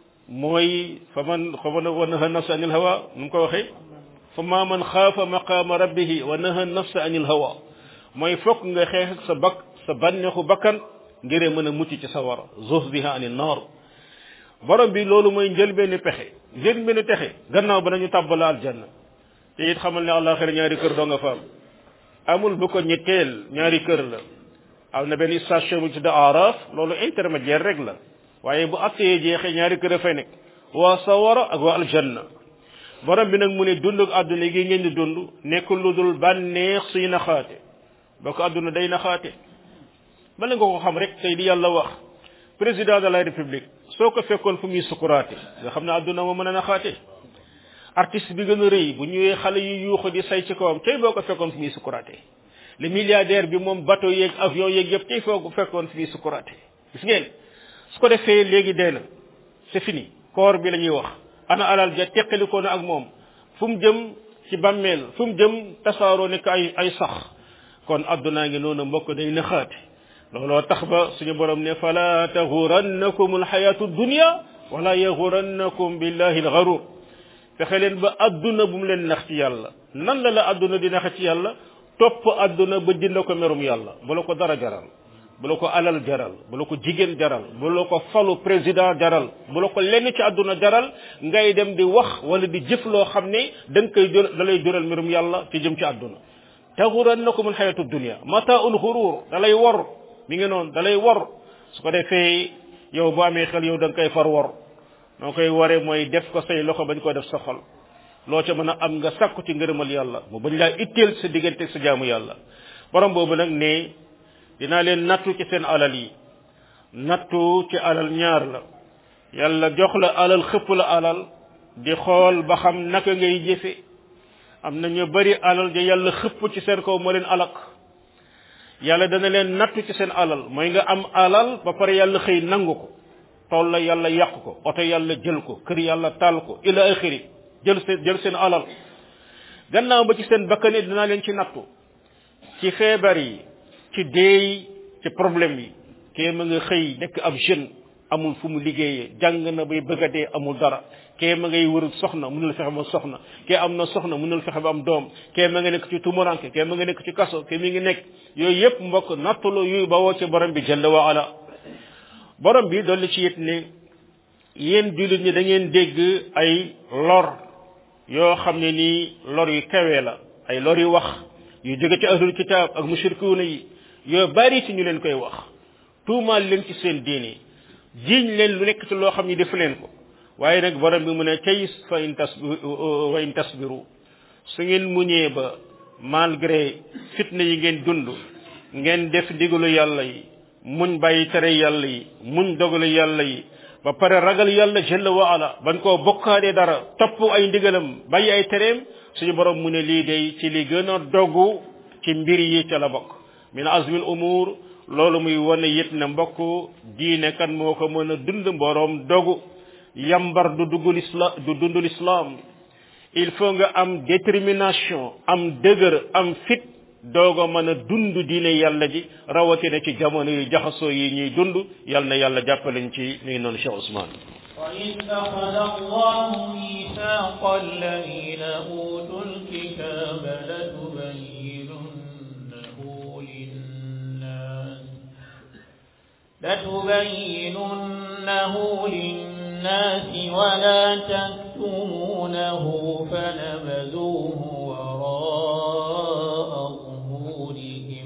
mooy fa man fa man wa naha nafsa anil hawa nu mu ko waxee fa ma man xaafa maqaama rabbihi wa naha nafsa anil hawa mooy fokk nga xeex ak sa bak sa bànneexu bakkan ngiree mën a mucc ci sawara zuhziha anil naar borom bi loolu mooy njëlbeenu pexe njëlbeenu texe gannaaw ba nañu tàbbala aljanna te it xamal ne àllaaxira ñaari kër doo nga fa am amul bu ko ñetteel ñaari kër la am na benn station bu ci da araf loolu intermédiaire rek la waaye bu attee jeexee ñaari kër a fay nekk waa sawara ak waa aljanna borom bi nag mu ne dund ak àdduna gi ngeen di dund nekkul lu dul bànneex suy naxaate ba ko àdduna day naxaate bala nga ko xam rek tey di yàlla wax président de la république soo ko fekkoon fu muy sukuraate nga xam ne àdduna moo mën a naxaate artiste bi gën a rëy bu ñëwee xale yu yuuxu di say ci kawam tey boo ko fekkoon fu muy sukuraate le milliardaire bi moom bateau yeeg avion yeeg yëpp tey foo ko fekkoon fu muy sukuraate gis ngeen su ko defee léegi dee na c'est fini koor bi la ñuy wax ana alal ja teqalikoo na ak moom fu mu jëm ci bàmmeel fu mu jëm tasaaroo nekk ay ay sax kon addunaa ngi noonu mbokk day naxaate looloo tax ba suñu borom ne fala taxurannakum alxayatu dunia wala yaxurannakum billahi alxarur fexe leen ba adduna bu mu leen nax ci yàlla nan la la adduna di nax ci yàlla topp adduna ba jënd ko merum yàlla bu la ko dara jaral bu la ko alal jaral bu la ko jigéen jaral bu la ko falu président jaral bu la ko lenn ci àdduna jaral ngay dem di wax wala di jëf loo xam ne da nga koy jël da lay jural mbirum yàlla ci jëm ci àdduna taxurannakum alxayatu dunia mataaul xurur da lay wor mi ngi noonu da lay wor su ko defee yow boo amee xel yow da nga koy far wor noo koy waree mooy def ko say loxo bañ ko def sa xol loo ca mën a am nga sàkku ci ngërëmal yàlla mu bañ laa itteel sa diggante sa jaamu yàlla borom boobu nag ne dinaa leen nattu ci seen alal yi nattu ci alal ñaar la yàlla jox la alal xëpp la alal di xool ba xam naka ngay jëfe am na ñu bari alal ja yàlla xëpp ci seen kaw moo leen alak yàlla dana leen nattu ci seen alal mooy nga am alal ba pare yàlla xëy nangu ko tool la yàlla yàq ko oto yàlla jël ko kër yàlla taal ko ila axiri jël seen jël seen alal gannaaw ba ci seen bakkane dinaa leen ci nattu ci feebar yi ci deey ci problème yi kee ma nga xëy nekk ab jeune amul fu mu liggéeyee jàng na bay bëgg a dee amul dara kee ma ngay wër soxna mënul fexe ba soxna kee am na soxna mënul fexe ba am doom kee ma nga nekk ci tumuranke kee ma nga nekk ci kaso kee mi ngi nekk yooyu yëpp mbokk nattalo yuy bawoo ci borom bi jalla wa ala borom bi dolli ci it ne yéen jullit ñi da ngeen dégg ay lor yoo xam ne nii lor yu kawee la ay lor yu wax yu jóge ci ahlul kitaab ak mushrikuuna yi yoo bari ci ñu leen koy wax tuumaal leen ci seen diine jiiñ leen lu nekk ci loo xam ni def leen ko waaye nag borom bi mu ne cay fa in tas wa in tasbiru su ngeen muñee ba malgré fitna yi ngeen dund ngeen def ndigalu yàlla yi muñ bàyyi tere yàlla yi muñ dogalu yàlla yi ba pare ragal yàlla jalla wa ala bañ koo bokkaadee dara topp ay ndigalam bàyyi ay tereem suñu borom mu ne lii day ci li gën a dogu ci mbir yi ca la bokk min azmil umur loolu muy wane it ne mbokk diine kan moo ko mën a dund mboroom dogu yambar du duggul islam du dundul islam il faut nga am détermination am dëgër am fit dooga mën a dund diine yàlla ji rawatina ci jamono yu jaxasoo yi ñuy dund yàlla na yàlla jàppaleñ ci mi ngi noonu Cheikh Ousmane وإذ أخذ الله ميثاق الذين أوتوا الكتاب لتبيننه للناس لتبيننه للناس ولا تكتمونه فنبذوه وراء ظهورهم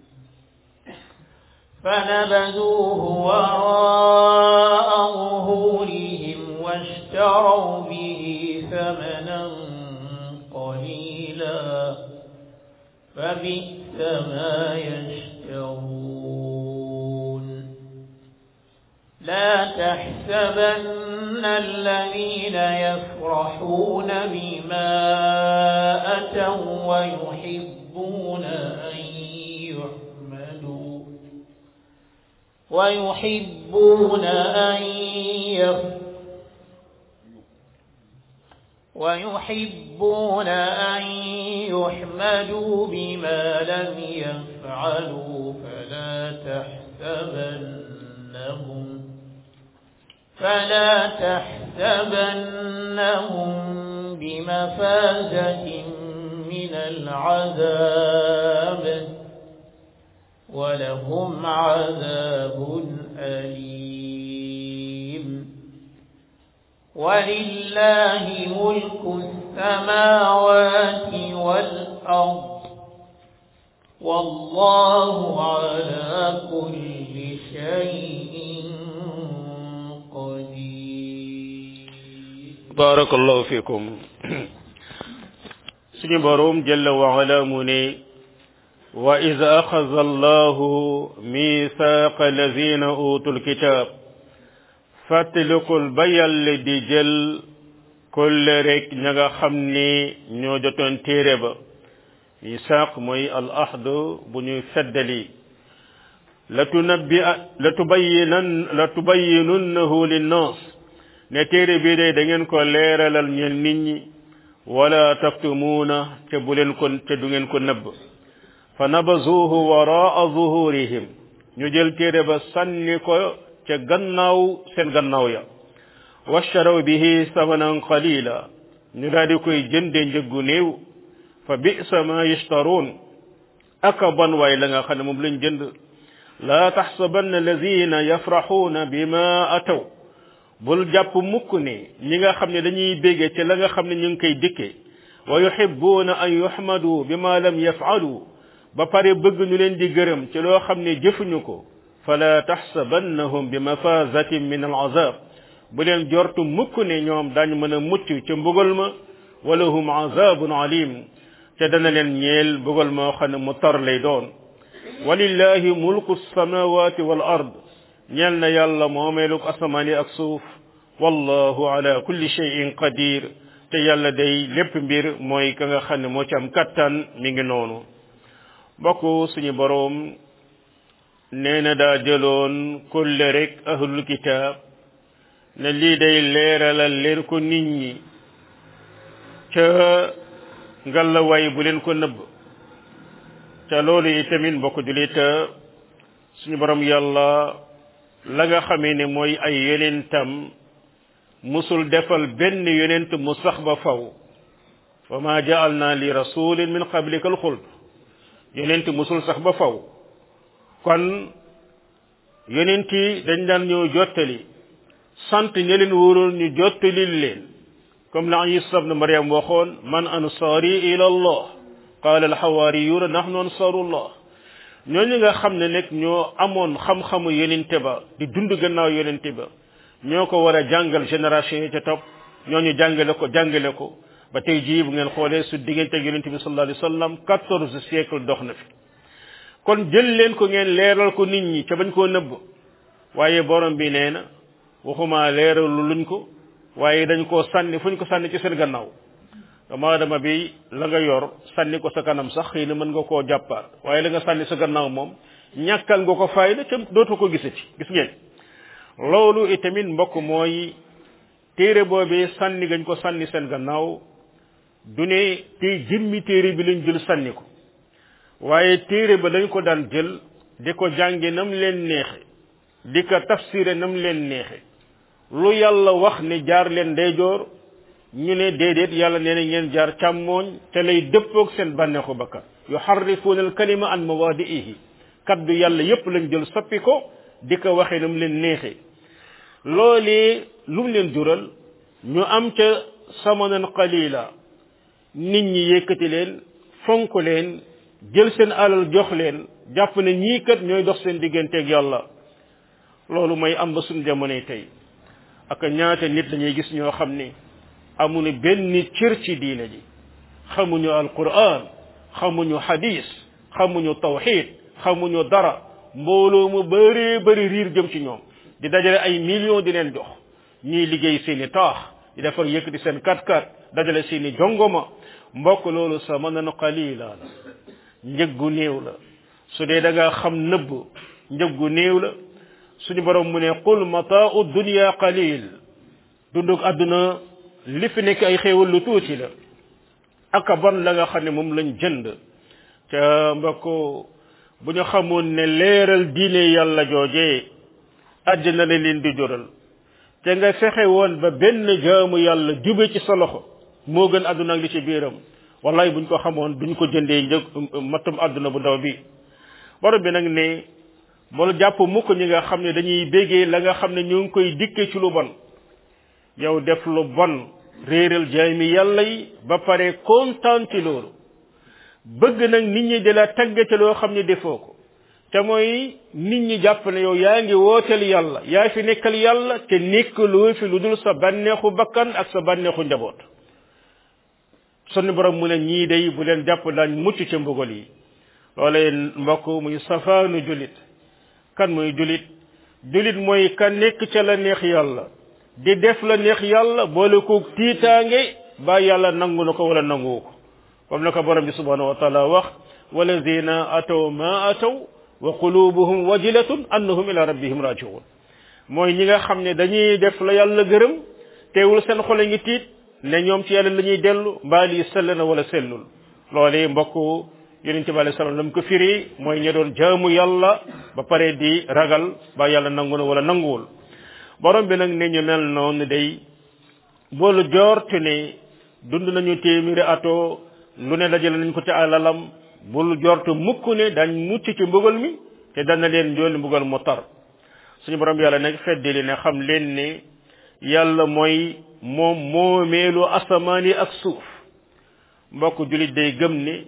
فنبذوه وراء ظهورهم واشتروا به ثمنا قليلا فبئس ما يشترون لا تحسبن الذين يفرحون بما أتوا ويحبون أن يحمدوا ويحبون أن يف ويحبون أن يحمدوا بما لم يفعلوا فلا تحسبنهم فلا تحسبنهم بمفازة من العذاب ولهم عذاب أليم ولله ملك السماوات والأرض والله على كل شيء قدير بارك الله فيكم suñu borom jalla wa ala mu ne wa iz akhadha allahu mithaqa allazina utul kitab fàttalikul ba yàlla di jël kolle rek ña nga xam ni ñoo jotoon téere ba misaaq mooy al ahd bu ñuy feddali la tunabbi la tubayyinan la tubayyinunnahu linnas ne téere bi day da ngeen ko leeralal ñeel nit ñi wala taktumuuna te bu leen ko te du ngeen ko nëbb fa nabazuhu waraa zuhurihim ñu jël téere ba sànni ko ca gannaaw seen gannaaw ya washtaraw bihi samanan qalila ñu daal di koy jënde njëggu néew fa bisa ma yashtaruun aka bon waay la nga xam ne moom lañ jënd laa taxsabanna alladina yafraxuuna bima ataw bul jàpp mukk ne ñi nga xam ne dañuy bége ci la nga xam ne ñu ngi koy dikke wa yuhibbuuna an yuhmadu bima lam yafalu ba pare bëgg ñu leen di gërëm ci loo xam ne jëfuñu ko fala taxsabannahum bi mafazatin min al azab bu leen jortu mukk ne ñoom daañu mën a mucc ca mbugal ma wala hum azabun alim te dana leen ñeel mbugal moo xam ne mu tar lay doon walillahi mulku samawati wal ard ñeel na yàlla moomeeluk asamaan yi ak suuf wallahu ala kulli shay'in qadir te yàlla day lépp mbir mooy ka nga xam ne moo ci am kattan mi ngi noonu mbokk suñu boroom nee na daa jëloon kulle rek ahlul kitaab ne lii day leeralal leen ko nit ñi ca ngallaway bu leen ko nëbb te loolu itamit mbokk julit suñu borom yàlla la nga xamee ne mooy ay yonentam musul defal benn yonent mu sax ba faw wa ma ja'alna li rasulin min qablika al xuld yonent musul sax ba faw kon yonent yi dañ daan ñëw jottali sant ña leen wóoroon ñu jottalil leen comme la isa ibn maryam waxoon man ansari ila allah qala al hawariyuna nahnu ansarullah ñooñu nga xam ne nag ñoo amoon xam-xamu yonente ba di dund gannaaw yonente ba ñoo ko war a jàngal génération yi ca topp ñooñu jàngale ko jàngale ko ba tey jii bu ngeen xoolee su diggante ak yonente bi sallallahu alayhi wasallam quatorze siècle dox na fi kon jël leen ko ngeen leeral ko nit ñi ca bañ koo nëbb waaye borom bi nee na waxuma leeralu luñ ko waaye dañ koo sànni fuñ ko sànni ci seen gannaaw dama dama bi la nga yor sànni ko sa kanam sax xëy na mën nga koo jàppaat waaye la nga sànni sa gannaaw moom ñàkkal nga ko fayda ca dootu ko gisati gis ngeen loolu itamit mbokk mooy téere boobee sànni gañ ko sànni seen gannaaw du ne te jëmmi téere bi lañ jël sànni ko waaye téere ba dañ ko daan jël di ko jànge nam leen neexe di ko tafsire nam leen neexe lu yàlla wax ne jaar leen ndeyjoor ñu ne déedéet yàlla nee na ngeen jaar càmmooñ te lay dëppoog seen bànneexu bakkan yuharrifuuna al kalima an mawaadi'ihi kaddu yàlla yépp lañ jël soppi ko di ko waxee nam leen neexe loolee lu mu leen jural ñu am ca samanan qalila nit ñi yëkkati leen fonk leen jël seen alal jox leen jàpp ne ñii kat ñooy dox seen digganteeg yàlla loolu mooy am ba suñ jamonoy tey ak ñaata nit lañuy gis ñoo xam ne amuñu benn cër ci diine ji xamuñu alquran xamuñu hadis xamuñu tawxid xamuñu dara mbooloo mu bëree bëri riir jëm ci ñoom di dajale ay millions di leen jox ñii liggéey seeni taax di defar yëkkati seen kat-kat dajale seeni jongoma mbokk loolu sa mën na qalila la njëggu néew la su dee da nga xam nëbb njëggu néew la suñu borom mu ne qul mataau dunya qalil dunduk àdduna li fi nekk ay xéewal lu tuuti la aka bon la nga xam ne moom lañ jënd ca mbokk bu ñu xamoon ne leeral diine yàlla joojee àjjana la leen di jural te nga fexe woon ba benn jaamu yàlla jube ci sa loxo moo gën àdduna ak li ci biiram wallahi buñ ko xamoon duñ ko jëndee njëg matum àdduna bu ndaw bi borom bi nag ne bul jàpp mukk ñi nga xam ne dañuy bégee la nga xam ne ñu ngi koy dikke ci lu bon yow def lu bon réeral jaami yàlla yi ba pare kontaan ci loolu bëgg nag nit ñi di la tagg ci loo xam ne defoo ko te mooy nit ñi jàpp ne yow yaa ngi wooteel yàlla yaa fi nekkal yàlla te nekkaloo fi lu dul sa bànneexu bakkan ak sa bànneexu njaboot sunu borom mu ne ñii day bu leen jàpp daañ mucc ca mbugal yi loolee mbokk muy safaanu julit kan mooy julit julit mooy ka nekk ca la neex yàlla di def la neex yàlla boole ko tiitaange ba yàlla nangu na ko wala nanguwu ko comme na ko borom bi subhanahu wa taala wax walladina ataw ma ataw wa qulubuhum wajilatun annahum ila rabbihim rajiun mooy ñi nga xam ne dañuy def la yàlla gërëm teewul seen xol a ngi tiit ne ñoom ci yàlla la ñuy dellu mbaa lii sell na wala sellul loolee mbokk yonent bi alei salaam lam ko firi mooy ña doon jaamu yàlla ba pare di ragal ba yàlla nangu na wala nanguwul borom bi nag ne ñu mel noonu day boolu joortu ne dund nañu téeméeri ato lu ne dajale nañ ko ci alalam bul jortu mukk ne dañ mucc ci mbugal mi te dana leen njool mbugal mu tar suñu borom yàlla nag feddali ne xam leen ne yàlla mooy moom moomeelu asamaan yi ak suuf mbokk julit day gëm ne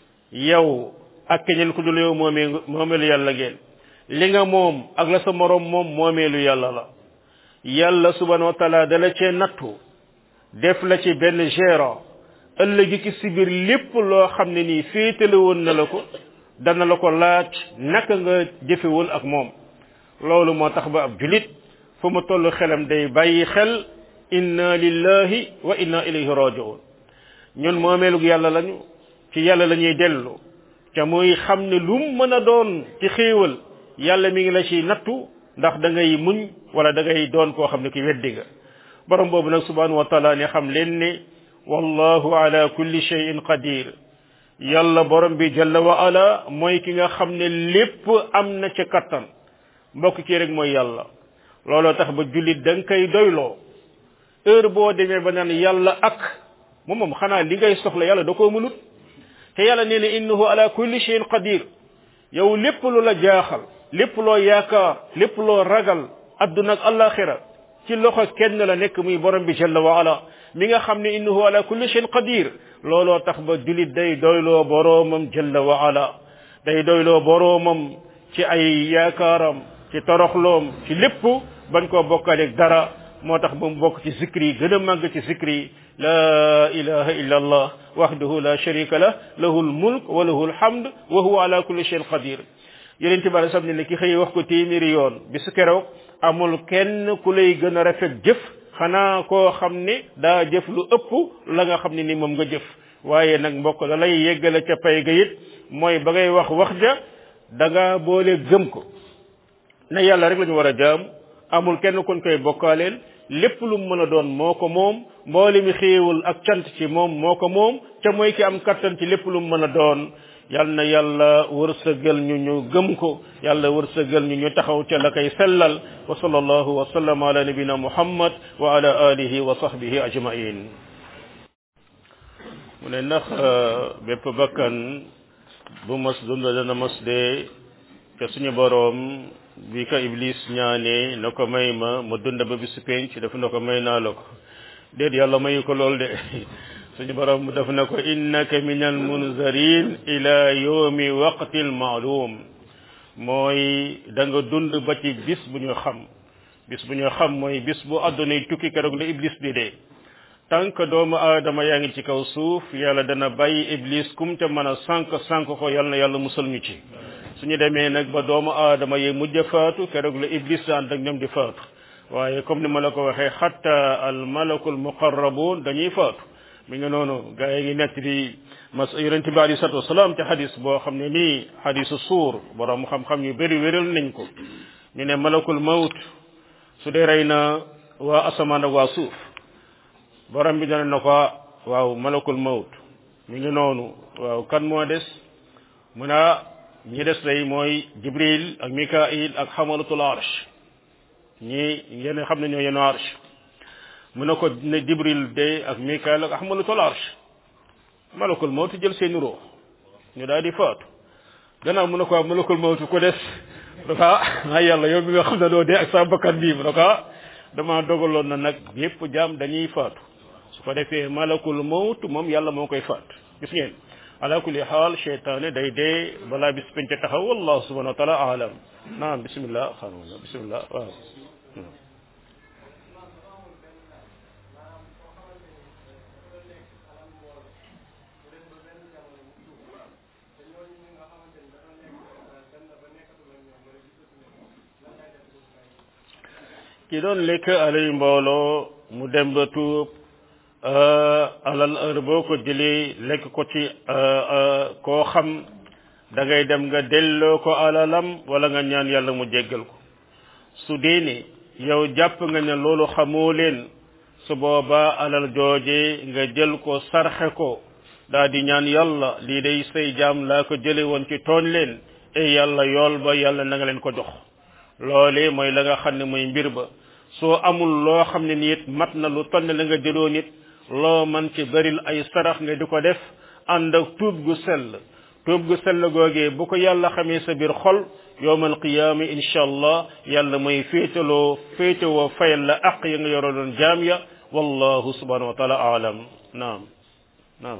yow ak keneen ku dul yow moomee moomeelu yàlla ngeen li nga moom ak la sa morom moom moomeelu yàlla la yàlla subhanahu wa taala dala cee nattu def la ci benn gérant ëllëgi ki si biir lépp loo xam ne nii féetale woon na la ko dana la ko laaj naka nga jëfewul ak moom loolu moo tax ba ab julit fu mu toll xelam day bàyyi xel inna lillahi wa inna ilayhi rajiun ñun moomeelug yàlla lañu ci yàlla la ñuy dellu te muy xam ne lu mu mën a doon ci xéewal yàlla mi ngi la ci nattu ndax da ngay muñ wala da ngay doon koo xam ne ki weddi nga borom boobu nag subhanahu wa taala ne xam leen ne wallahu ala kulli shay'in qadir yàlla borom bi jalla wa ala mooy ki nga xam ne lépp am na ca kattan mbokk kii rek mooy yàlla looloo tax ba jullit da nga koy doyloo heure boo demee ba naan yàlla ak moom moom xanaa li ngay soxla yàlla da koo mënut te yàlla nee na innahu ala kulli shay'in qadir yow lépp lu la jaaxal lépp loo yaakaar lépp loo ragal adduna ak alaxira ci loxo kenn la nekk muy borom bi jalla wa ala mi nga xam ne innahu ala kulli shay'in qadir looloo tax ba julit day doyloo boroomam jalla wa ala day doyloo boroomam ci ay yaakaaram ci toroxloom ci lépp bañ koo bokkaaleeg dara moo tax ba mu bokk ci zikri yi gën a màgg ci zikri yi la ilaha illa allah wahdahu la sharika lah lahu almulk wa lahu alhamd wa huwa ala kulli shay'in qadir yonent bi alei salaam ne ki xëy wax ko téeméeri yoon bisu keroog amul kenn ku lay gën a rafet jëf xanaa koo xam ne daa jëf lu ëpp la nga xam ne ni moom nga jëf waaye nag mbokk la lay yeggale ca pay ga it mooy ba ngay wax wax ja da nga boole gëm ko ne yàlla rek la ñu war a jaam amul kenn kuñ koy bokkaaleel lépp lu mu mën a doon moo ko moom mboole mi xéewul ak cant ci moom moo ko moom ca mooy ki am kattan ci lépp lu mu mën a doon yal na yàlla wërsëgal ñu ñu gëm ko yàlla wërsëgal ñu ñu taxaw ca la koy sellal wa sallallahu wa sallam ala nabina muhammad wa ala alihi wa sahbihi ajmain mu ne ndax bépp bakkan bu mas dund dana mas dee te suñu boroom bi ka iblis ñaane na ko may ma ma dund ba bisu penc dafa na ko may naa la ko déet yàlla mayu ko lool de suñu borom daf na ko innaka min al munzarin ila yawmi waqtil maalum mooy da nga dund ba ci bis bu ñu xam bis bu ñu xam mooy bis bu àddunay tukki keroog la iblis di dee tant que doomu aadama yaa ngi ci kaw suuf yàlla dana bàyyi iblis kum ca mën a sànq sànq ko yàlla na yàlla musal ñu ci suñu demee nag ba doomu aadama yi mujj faatu keroog la iblis ànd ak ñoom di faatu waaye comme ni ma la ko waxee xatta al malakul muqarrabun dañuy faatu mi ngi noonu gaa yi ngi nekk di mas yonente bi alei salatu wasalaam ci xadis boo xam ne nii xadisu suur borom xam-xam yu bëri wéral nañ ko ñu ne malakul mawt su dee rey na waa asamaan ak waa suuf borom bi dana na ko waaw malakul mawt mi ngi noonu waaw kan moo des mu ne ñi des day mooy jibril ak mikail ak xamalatul arsh ñi ngeen xam ne ñoo yenu arsh mu ne ko ne jibril de ak mikail ak xamalatul arsh malakul mawt jël seeni ruux ñu daal di faatu gannaaw mu ne ko malakul mawt ko des dafa ah yàlla yow mi nga xam ne doo dee ak sa bakkan bii mu ne ko dama dogaloon na nag yépp jaam dañuy faatu su ko defee malakul mawt moom yàlla moo koy faat gis ngeen ala kulli xaal cheytaane day dee balaa bis penc taxaw wallahu subhanahu wa taala alam naam bismillah xaaruna bismillah waaw ki doon lekk alay mbooloo mu dem ba tuub alal heure boo ko jëlee lekk ko ci koo xam da ngay dem nga delloo ko alalam wala nga ñaan yàlla mu jéggal ko su dee ne yow jàpp nga ne loolu xamoo leen su boobaa alal jooje nga jël ko sarxe ko daa di ñaan yàlla lii day say jaam laa ko jële woon ci tooñ leen e yàlla yool ba yàlla na nga leen ko jox loole mooy la nga xam ne mooy mbir ba soo amul loo xam ne nit mat na lu toll la nga jëloo nit loo man ci bëril ay sarax nga di ko def ànd ak tuub gu sell tuub gu sell googee bu ko yàlla xamee sa biir xol yowmal qiyaama incha allah yàlla mooy féetaloo féetewoo fayal la aq ya nga yoro doon jaam ya wallahu subhanahu wa taala aalam naam naam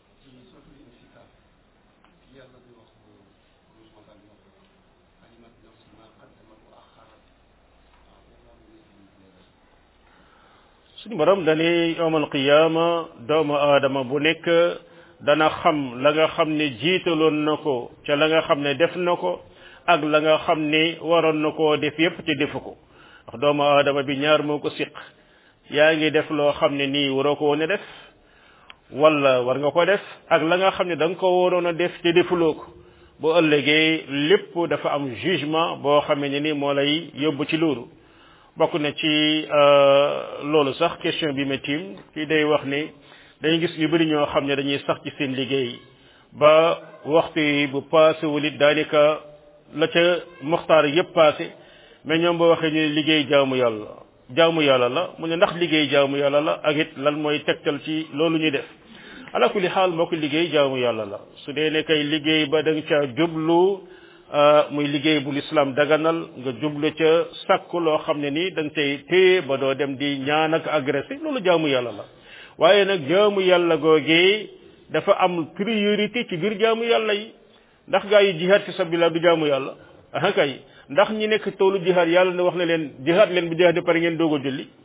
suñu borom dani yowmal qiyaama doomu aadama bu nekk dana xam la nga xam ne jiitaloon na ko ca la nga xam ne def na ko ak la nga xam ne waroon na koo def yépp te defu ko ndax doomu aadama bi ñaar moo ko siq yaa ngi def loo xam ne nii waroo ko woon a def wala war nga ko def ak la nga xam ne da nga ko waroon a def te defuloo ko bu ëllëgee lépp dafa am jugement boo xamee ne ni moo lay yóbbu ci loolu bokk na ci loolu sax question bi ma tiim kii day wax ni dañuy gis ñu bëri ñoo xam ne dañuy sax ci seen liggéey ba waxtu yi bu passé wul it daanaka la ca moxtaar yépp passé mais ñoom boo waxee ñu liggéey jaamu yàlla jaamu yàlla la mu ne ndax liggéey jaamu yàlla la ak it lan mooy tegtal ci loolu ñuy def ala kulli xaal moo ko liggéey jaamu yàlla la su dee ne kay liggéey ba da nga caa jublu muy liggéey bu lislaam daganal nga jublu ca sàkku loo xam ne nii da nga cay téye ba doo dem di ñaan ak agressé loolu jaamu yàlla la waaye nag jaamu yàlla googee dafa am priorité ci biir jaamu yàlla yi ndax gaa yi jihaad fi sabilillah du jaamu yàlla ah kay ndax ñi nekk toolu jihaad yàlla ne wax na leen jihaad leen bu jihaad pare ngeen doog a julli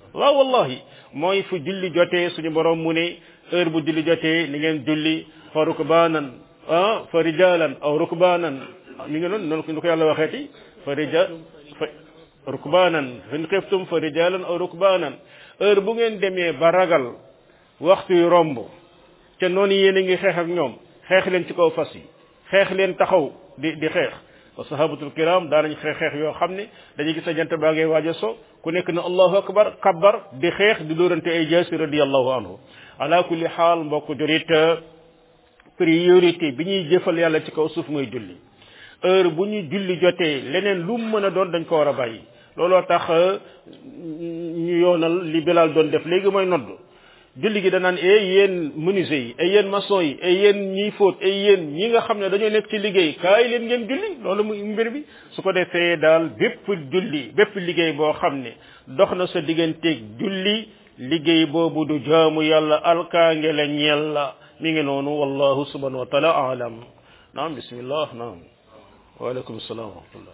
waaw wallahi mooy fu julli jotee suñu borom mu ne heure bu julli jotee ni ngeen julli fa rukbaanan ah fa rijalan aw rukbaanan mi ngi noonu noonu ko yàlla waxeeti fa rija fa rukbaanan fin xiftum fa rijalan aw rukbaanan heure bu ngeen demee ba ragal waxtu yu romb te noonu yéen a ngi xeex ak ñoom xeex leen ci kaw fas yi xeex leen taxaw di di xeex wa sahabatul kiram daanañ xeex xeex yoo xam ne dañuy gis a jant baa ngay waaj a so ku nekk na allahu akbar kabbar di xeex di dóorante ay jaasi radiallahu anhu ala kulli xaal mbokk jurit priorité bi ñuy jëfal yàlla ci kaw suuf mooy julli heure bu ñu julli jotee leneen lu mu mën a doon dañ ko war a bàyyi looloo tax ñu yoonal li Bilal doon def léegi mooy nodd julli gi danaan e yéen menuisier yi ay yéen maçon yi ay yéen ñiy fóot ay yéen ñi nga xam ne dañoo nekk ci liggéey kaay leen ngeen julli loolu muy mbir bi su ko defee daal bépp julli bépp liggéey boo xam ne dox na sa digganteeg julli liggéey boobu du jaamu yàlla alkaange la ñeel la mi ngi noonu wallahu subhanahu wa taala alam naam bismillah naam waaleykum salaam wa rahmatullah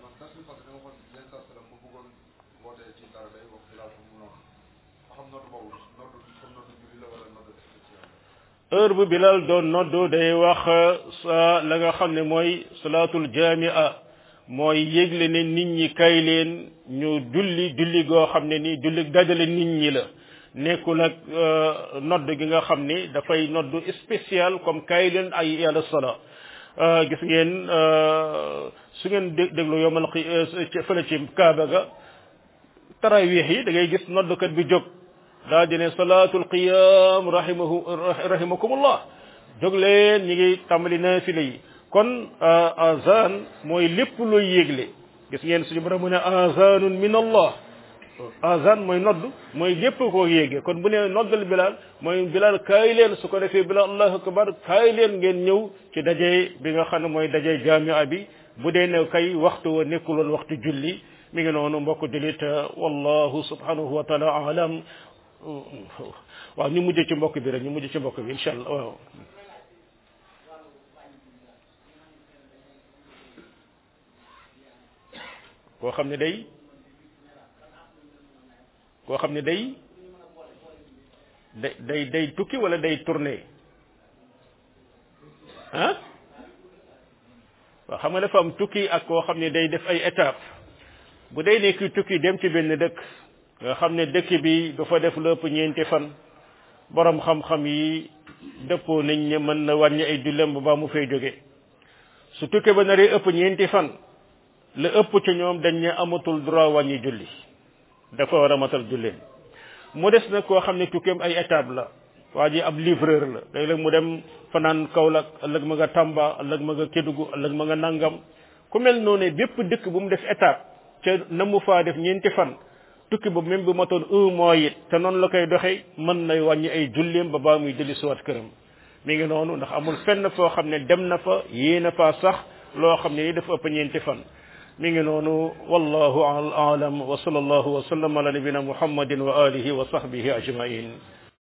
heure bu bilal doon noddu day wax sa la nga xam ne mooy salaatul jamia mooy yégle ne nit ñi kay leen ñu julli julli goo xam ne nii julli dajale nit ñi la nekkul ak nodd gi nga xam ni dafay nodd spécial comme kay leen ay yàlla sala gis ngeen su ngeen déglu yomal fële ci kaaba ga tarawih yi da ngay gis noddkat bi jóg daa di ne salaatul qiyam rahimahu rahimakumullah jóg leen ñi ngi tàmbali naafila yi kon azan mooy lépp looy yégle gis ngeen suñu borom mu ne azanun min allah azan mooy nodd mooy lépp koo yéege kon bu ne noddal bilal mooy bilal kaay leen su ko defee bilal allahu akbar kaay leen ngeen ñëw ci daje bi nga xam ne mooy daje jamia bi bu dee ne kay waxtu wa nekkul woon waxtu julli mi ngi noonu mbokk julit wallahu subhanahu wa taala alam waaw ñu mujj ci mbokk bi rek ñu mujj ci mbokk bi incha allah waaw koo xam ne day koo xam ne day day day tukki wala day tourné ah waaw xam nga dafa am tukki ak koo xam ne day def ay étape bu day nekk tukki dem ci benn dëkk nga xam ne dëkk bi dafa def lépp ñeenti fan borom xam-xam yi dëppoo nañ ne mën na wàññi ay jullem ba baa mu fay jóge su tukkee ba naree ëpp ñeenti fan la ëpp ci ñoom dañ ne amatul droit wàññi julli dafa war a matal julleen mu des nag koo xam ne tukkeem ay étape la waa ji ab livreur la léeg-léeg mu dem fanaan Kaolack ëllëg ma nga Tamba ëllëg ma nga Kédougou ëllëg ma nga nangam ku mel noonu bépp dëkk bu mu def étape ca na mu faa def ñeenti fan tukki ba même bu matoon un mois it te noonu la koy doxee mën nay wàññi ay julleem ba baa muy jëli suwaat këram mi ngi noonu ndax amul fenn foo xam ne dem na fa yéena fa sax loo xam ne ni dafa ëpp ñeenti fan mi ngi noonu wallahu aalam wa sallallahu wa sallam ala nabina muhammadin wa alihi wa sahbihi ajmain